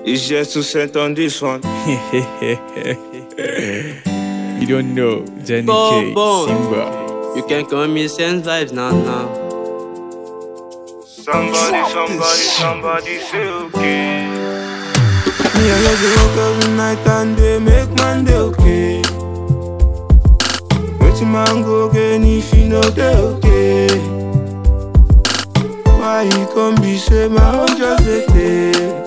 It's just two cent on this one. you don't know Jenny Bon, K, bon. Simba. You can call me sense vibes now now. Somebody, somebody, somebody say okay. Me I just dey work every night and day make man dey okay. Wetin man go gain if he no dey okay? Why he come be say my own just dey tey?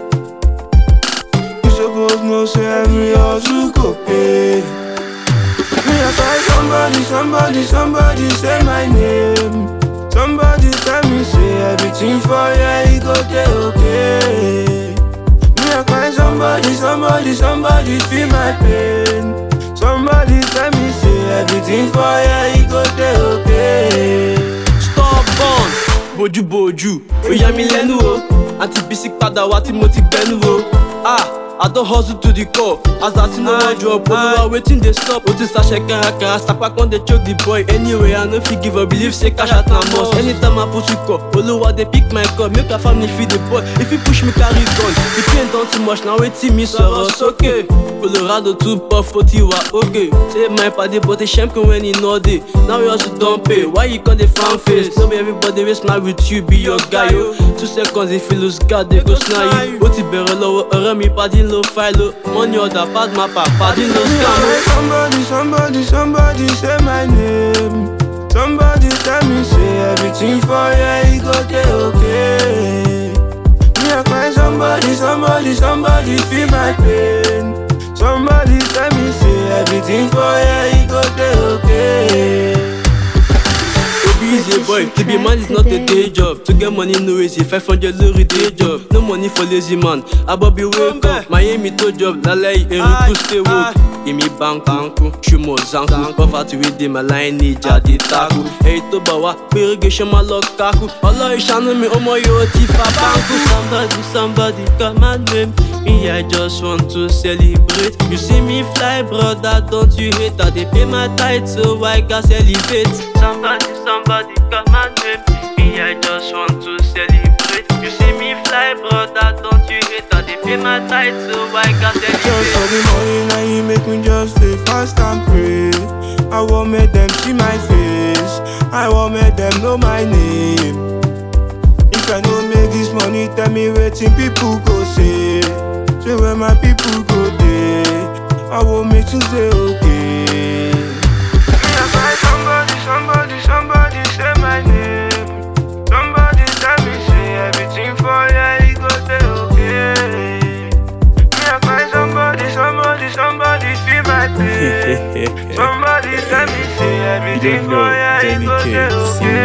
You suppose know say every hustle go pay. Me I find somebody, somebody, somebody say my name. Somebody tell me say everything for ya he go dey okay. Me I find somebody, somebody, somebody feel my pain. Somebody tell me say everything for ya he go dey okay. Stubborn, bójú bójú, ó yà mí lẹ́nu o. Àǹtí Bísí padà wá tí mo ti gbẹ́nu o. Ah, I don hustle to the core. As I see no one drop, olúwa wetin dey stop? O ti ṣàṣẹ kárakára, sapa kan dey choke the boy. Anyway, I no fit give up, believe say cash out na must. Anytime I put you call, olúwa dey pick my call. Make our family feed the boy. If he push me carry gun, the pain don too much, na wetin mi sọ̀rọ̀ sókè. Colorado too puff, ó ti wà okay. Say my padi but a champion when he no dey. Now you also don pay, why you come dey frown face? No be everybody wey smile with you be your guy o. Two seconds if you lose guard, they go snare you. Ó ti bẹ̀rẹ̀ lọ́wọ́ ọ̀rẹ́ mi, padi ló file o. Money order, bad mapper, padi ló Me I scam o. find somebody, somebody, somebody say my name. Somebody tell me say everything for ya he go dey okay. Me I find somebody, somebody, somebody feel my pain. Somebody tell me say everything for ya he go dey okay. Obi is a boy, to be man is not a day job. To get money no easy, 500 lórí day job. No money for lazy man. Abobi wake up, Miami to job, lálẹ́ eruku stay woke. Èmi bankanku, ṣùmọ̀ zanku. Poverty wey dey my line ní jáde taku. Èyí tó bá wá, pé irrigation máa lọ kákú. Ọlọ́run ṣàánú mi, ọmọ yóò ti fa báńkù. Somebody, somebody call my name. Me, I just want to celebrate. You see me fly, brother, don't you hate? I dey pay my tithe, so I gats elevate. Somebody, somebody call my name. Me, I just want to celebrate. You see me fly, brother, don't you hate? I dey pay my tithe, so I gats Just for elevate. the money now you make me just stay fast and pray. I want make them see my face. I want make them know my name. If I no make this money, tell me waiting people go say. Say where my people go there. I will make you say okay. Me I find somebody, somebody, somebody say my name. Somebody tell me say everything for ya he go dey okay. Me I find somebody, somebody, somebody feel my pain. Somebody tell me say You everything don't know for ya he Jenny go K, dey Simba.